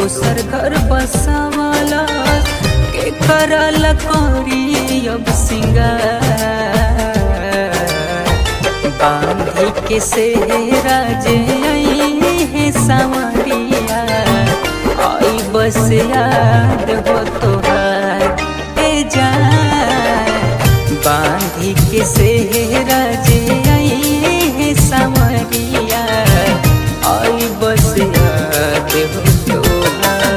दोसर घर बसावाला के करल करी अब सिंगार बांधी के सेहरा जे आई है सावरिया आई बस याद हो तोहार ए जान बांधी के सेहरा जे आई है सावरिया आई बस याद हो तोहार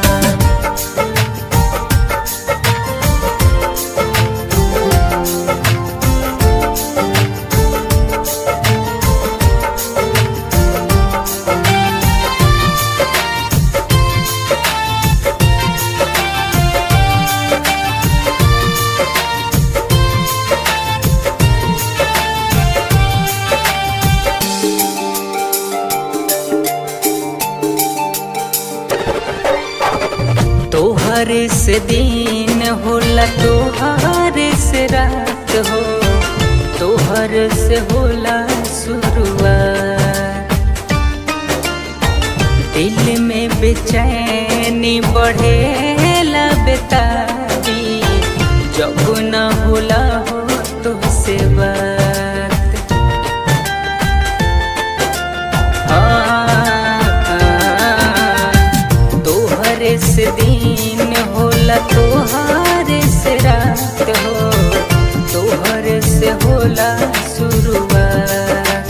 तोहरे से दिन होला तोहरे से रात हो तोहर से होला शुरुआत दिल में बेचैनी बढ़ेला बेतारी जब न होला हो तो से बात तोहरे से दिन होला तोहरे से रात हो तोहरे से होला शुरुआत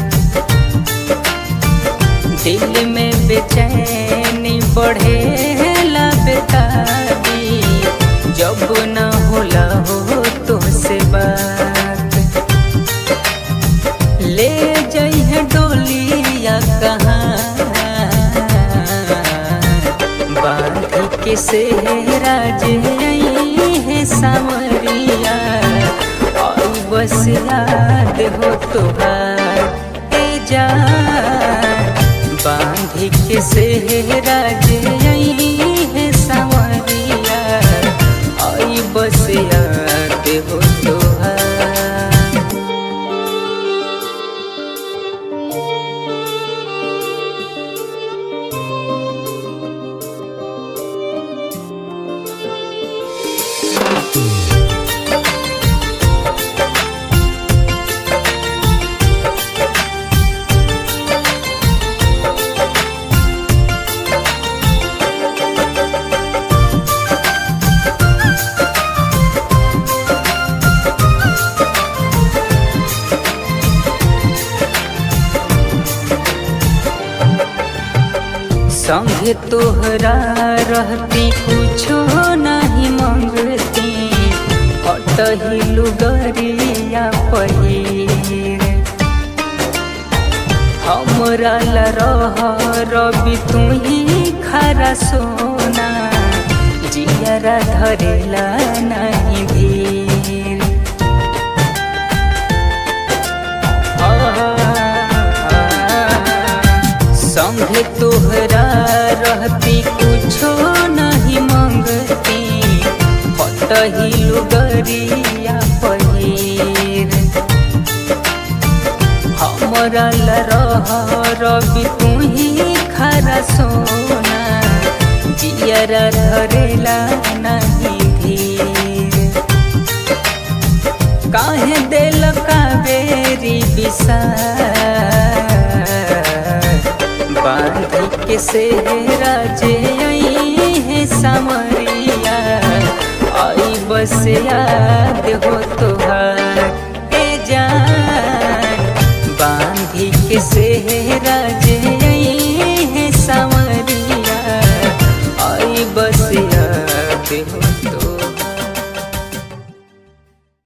दिल में बेचैनी बढ़ेला बेतारी जब न होला हो तो से बात ले जइहे डोलिया कहाँ बांधी के सेहरा जे आई है सावरिया और बस याद हो तोहार ए जान बांधी के सेहरा जे आई है सावरिया आई बस याद हो तोहार संगे तोहरा रहती कुछो नहीं मंगती हटही लुगरिया पहिर हमरा ला रह रवि तू ही खरा सोना जियरा धरेला नहीं धीर संगे तोहरा रहती कुछो नहीं मंगती हटही लुगरिया पहिर हमरा ला रह रवि तू ही खरा सोना जियरा धरेला नहीं धीर काहे दिल कावेरी बिसा बांधी के सेहरा जे आई है सामरिया आई बस याद हो तोहार ए जान बांधी के सेहरा जे आई है सामरिया आई बस याद हो तो